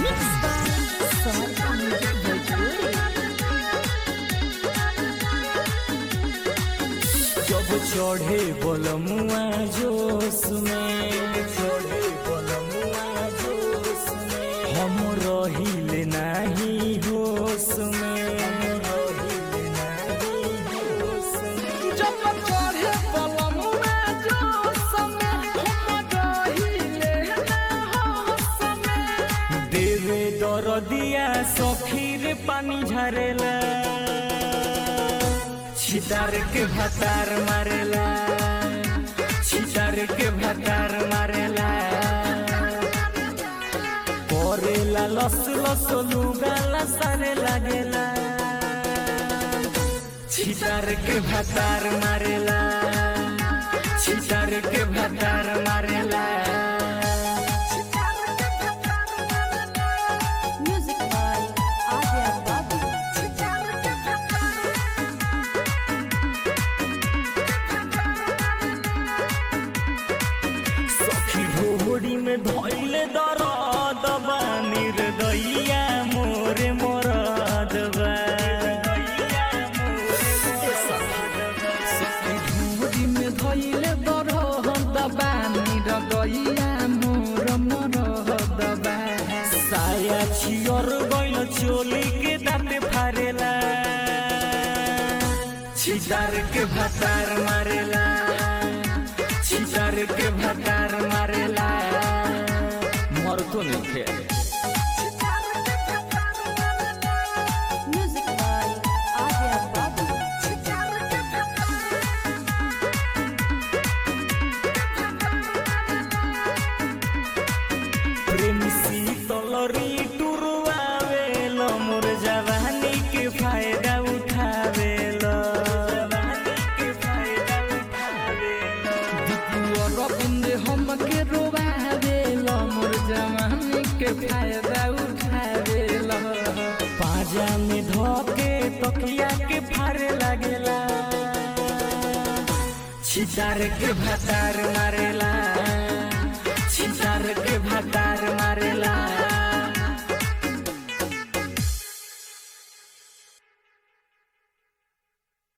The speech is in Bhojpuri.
Mixed by Sonata Music Bhojpuri. जब चढ़े बलमुआ जोश में चढ़े बलमुआ जोश में हम रहिले नाही होश में रहिले नाही होश में जब चढ़े बलमुआ जोश में हम रहिले ना होश में देवे दर दिया सखीर पानी झरेला छितार के भतार मारेला छितार के भतार मारेला करेला लस लस लुगाला सारे लागेला छितार के भतार मारेला छितार के भतार मारेला Music by Adya Babu. सखी ढोड़ी में धैले दरद बा निर्दइया मोरे मोरद बा धूरी में धइले दरह दबानी रगइया मोर मोर दबा साया छियर गइल चोली के दाँते फारेला छितार के भतार मारेला छितार के भतार मारेला मरतो नहीं थे Music by Adya Babu. प्रेम शीतलरी टुरवावेल मोर जवानी के फायदा उठावेल जवानी के फायदा उठावेल रविंद हम के रोबावेल मोर जवानी के फायदा उठावेल पाजा में धोके तकिया के फारे लागेला छितार के भतार मारेला छितार के भतार